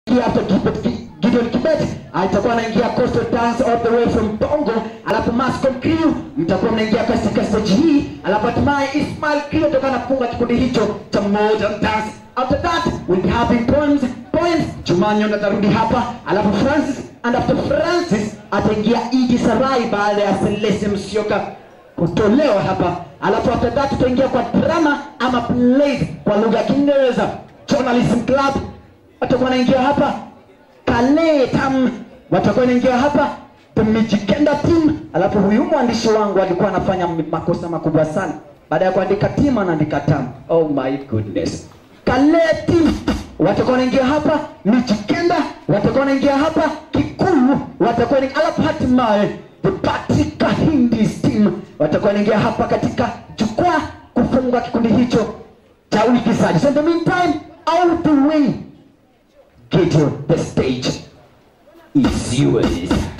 after Gideon, Gideon Kibet atakuwa anaingia Coastal Dance all the way from Bongo, alafu Mascom Crew mtakuwa mnaingia katika stage hii, alafu hatimaye Ismail Crew atakuwa anafunga kikundi hicho cha Modern Dance. After that we'll be having poems poems. Jumanyo atarudi hapa, alafu Francis and after Francis ataingia Idi Sarai baada ya Celeste Musyoka kutolewa hapa, alafu after that tutaingia kwa drama ama plays kwa lugha ya Kiingereza. Journalism Club watakuwa wanaingia hapa Kale Tam watakuwa wanaingia hapa The Mijikenda Team. Alafu huyu mwandishi wangu alikuwa anafanya makosa makubwa sana, baada ya kuandika team anaandika tam. Oh my goodness. Kale Team watakuwa wanaingia hapa, Mijikenda watakuwa wanaingia hapa, Kikuyu watakuwa wanaingia, alafu hatimaye The Patrick Kahindis Team watakuwa wanaingia hapa katika jukwaa kufunga kikundi hicho cha uigizaji. So in the meantime, out the way Gideon, the stage is yours.